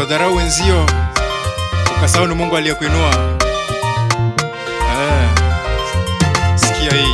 unawadharau wenzio ukasahau ni Mungu aliyekuinua. Ah, sikia hii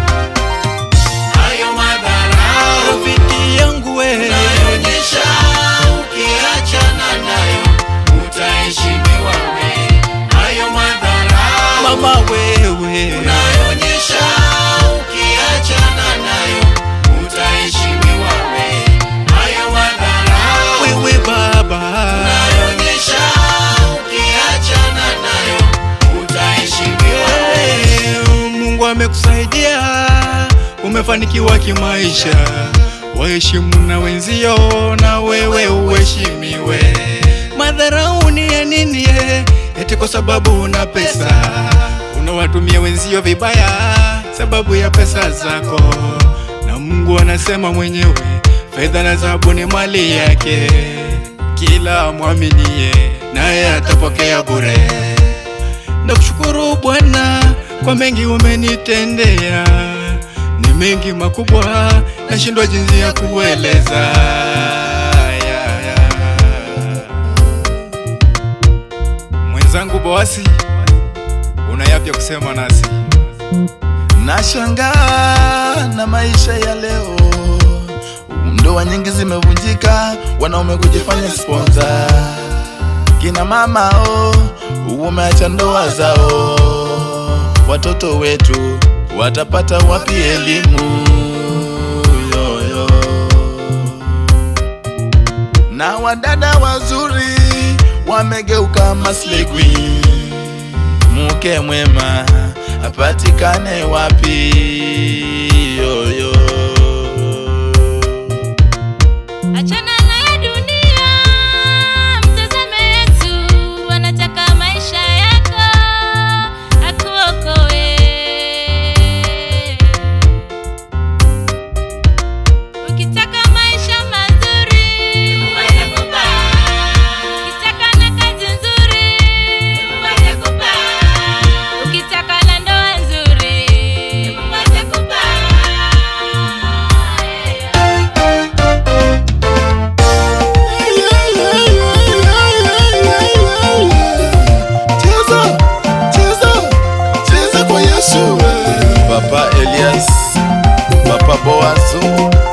Hayo madharau rafiki yangu we unayoonyesha ukiachana nayo utaheshimiwa we. Hayo madharau mama wewe unayoonyesha ukiachana nayo utaheshimiwa we. Hayo madharau wewe baba unayoonyesha ukiachana nayo utaheshimiwa we. Eh, Mungu amekusaidia umefanikiwa kimaisha, waheshimu na wenzio na wewe uheshimiwe. Madharau ni ya nini? eh? Eti kwa sababu una pesa unawatumia wenzio vibaya sababu ya pesa zako, na Mungu anasema mwenyewe fedha na dhahabu ni mali yake, kila mwaminie naye atapokea bure. Nakushukuru Bwana kwa mengi umenitendea, ni mengi makubwa, nashindwa jinsi ya kueleza. Ya, ya. Mwenzangu Boasi, una yapi ya kusema nasi? Nashangaa na maisha ya leo, ndoa nyingi zimevunjika, wanaume kujifanya sponsor. Kina mama oh, umeacha ndoa zao, watoto wetu watapata wapi elimu? Yoyo. Na wadada wazuri wamegeuka maslay queen mke mwema apatikane wapi? Yoyo. Achana na ya dunia, mtazame Yesu, anataka maisha yako akuokoe. Ukitaka maisha mazuri, Mungu atakupa. Ukitaka na kazi nzuri, Mungu atakupa. Ukitaka na ndoa nzuri, Mungu atakupa. Cheza, cheza, cheza kwa Yesu. Papa Elias, Papa Boazo,